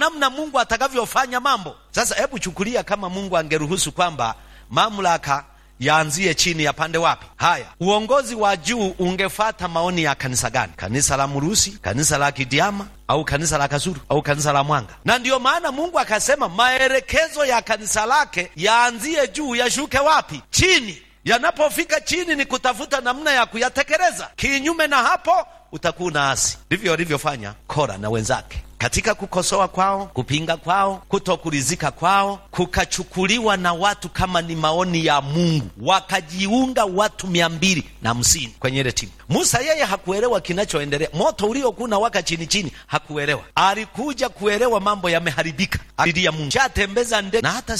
namna Mungu atakavyofanya mambo. Sasa hebu chukulia kama Mungu angeruhusu kwamba mamlaka yaanzie chini ya pande wapi? Haya, uongozi wa juu ungefata maoni ya kanisa gani? Kanisa la Murusi, kanisa la Kidiama au kanisa la Kasuru au kanisa la Mwanga? Na ndiyo maana Mungu akasema maelekezo ya kanisa lake yaanzie juu, yashuke wapi? Chini. Yanapofika chini ni kutafuta namna ya kuyatekeleza. Kinyume na hapo utakuwa unaasi. Ndivyo walivyofanya Kora na wenzake katika kukosoa kwao, kupinga kwao, kutokuridhika kwao kukachukuliwa na watu kama ni maoni ya Mungu, wakajiunga watu mia mbili na hamsini kwenye ile timu. Musa yeye hakuelewa kinachoendelea, moto uliokuwa unawaka chini chini, hakuelewa. Alikuja kuelewa mambo yameharibika, alilia Mungu, shatembeza ndege na hata